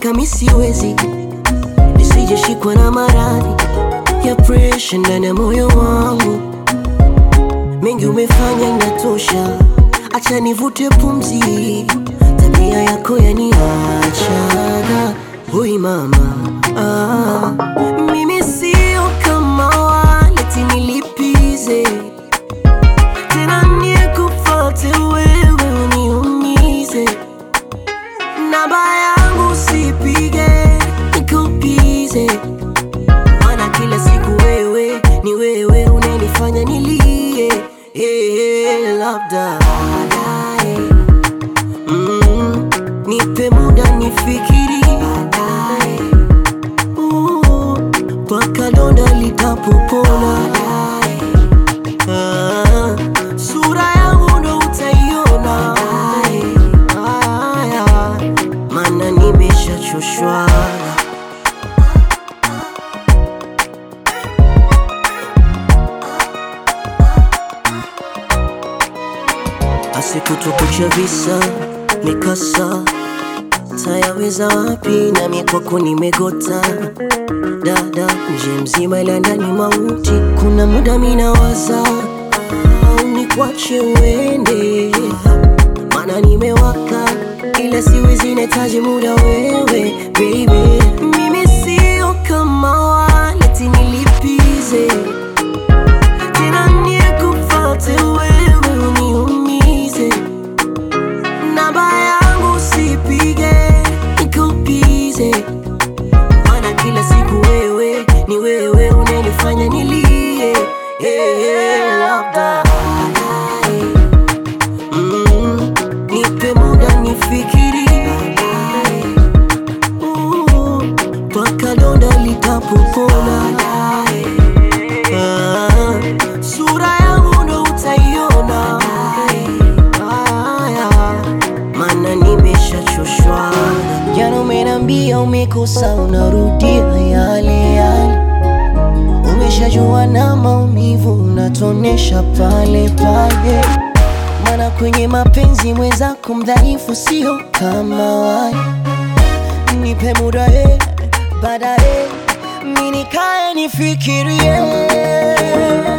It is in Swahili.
hakika mi siwezi nisijeshikwa na maradhi ya presha ndani ya moyo wangu. Mengi umefanya inatosha, acha nivute pumzi. Tabia yako yaniachaga, hui mama ah. Mimi sio kama wale eti nilipize tena nikufate wewe uniumize namba yangu sipige nikupize maana kila siku wewe ni wewe unanifanya nilie hey, labda baadaye mm, nipe muda nifikiri baadaye uh, mpaka donda litapopona baadaye Ah, sura yangu ndo utaiona Aya, maana nimeshachoshwa asikutukucha visa mikasa tayaweza wapi nami kwako nimegota dada nje mzima ila ndani mauti kuna muda minawaza au nikwache uende maana nimewaka ila siwezi nahitaji muda wewe baby mimi sio kama wale eti nilipize tena nikufate wewe uniumize namba yangu sipige nikupize maana kila siku wewe ni wewe unanifanya nilie hey, labda baadaye mm, nipe muda nifikiri baadaye uh, mpaka donda litapopona baadaye ah, sura yangu ndo utaiona Aya, maana nimeshachoshwa jana umenambia umekosa unarudia yale yale umeshajua na maumivu unatonesha pale pale maana kwenye mapenzi mwenzako mdhaifu sio kama wale nipe muda eh, baadaye mi nikae nifikirie